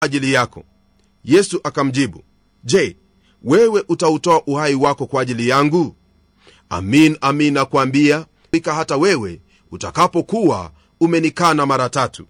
ajili yako yesu akamjibu je wewe utautoa uhai wako kwa ajili yangu amin amin nakwambia fika hata wewe utakapokuwa umenikana mara tatu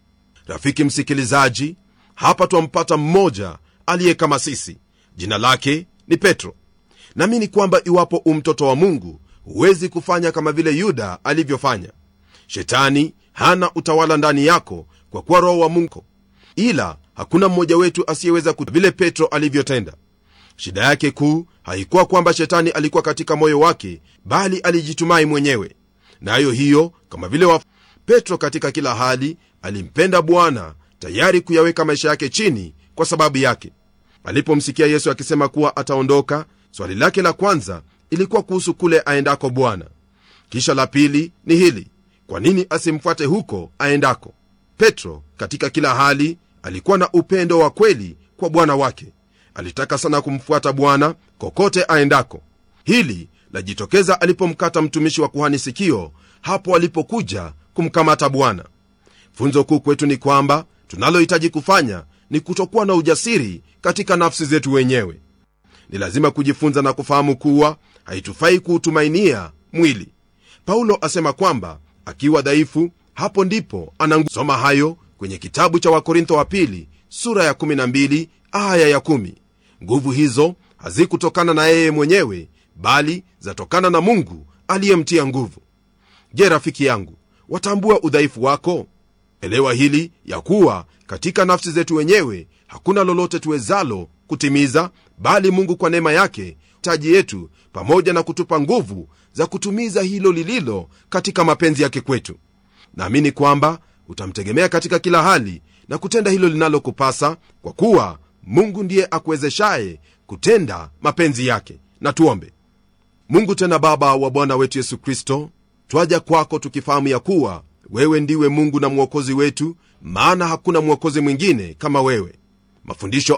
rafiki msikilizaji hapa twampata mmoja aliye kama sisi jina lake ni petro naamini kwamba iwapo umtoto wa mungu huwezi kufanya kama vile yuda alivyofanya shetani hana utawala ndani yako kwa kuwa roho wa mungu ila hakuna mmoja wetu asiyeweza vile petro alivyotenda shida yake kuu haikuwa kwamba shetani alikuwa katika moyo wake bali alijitumai mwenyewe nayo na hiyo kama vile wa petro katika kila hali alimpenda bwana tayari kuyaweka maisha yake chini kwa sababu yake alipomsikia yesu akisema kuwa ataondoka swali lake la kwanza ilikuwa kuhusu kule aendako bwana kisha la pili ni hili kwa nini asimfuate huko aendako petro katika kila hali alikuwa na upendo wa kweli kwa bwana wake alitaka sana kumfuata bwana kokote aendako hili lajitokeza alipomkata mtumishi wa kuhani sikio hapo alipokuja kumkamata bwana funzo kuu kwetu ni kwamba tunalohitaji kufanya ni kutokuwa na ujasiri katika nafsi zetu wenyewe ni lazima kujifunza na kufahamu kuwa haitufai kuutumainia mwili paulo asema kwamba akiwa dhaifu hapo ndipo anasoma hayo kwenye kitabu cha wakorintho wa pili sura ya 12 aya ya 1 nguvu hizo hazikutokana na yeye mwenyewe bali zatokana na mungu aliyemtia nguvu je rafiki yangu watambua udhaifu wako elewa hili ya kuwa katika nafsi zetu wenyewe hakuna lolote tuwezalo kutimiza bali mungu kwa neema yake taji yetu pamoja na kutupa nguvu za kutumiza hilo lililo katika mapenzi yake kwetu naamini kwamba utamtegemea katika kila hali na kutenda hilo linalokupasa kwa kuwa mungu ndiye akuwezeshaye kutenda mapenzi yake na tuombe mungu tena baba wa bwana wetu yesu kristo twaja kwako tukifahamu ya kuwa wewe ndiwe mungu na mwokozi wetu maana hakuna mwokozi mwingine kama wewe mafundisho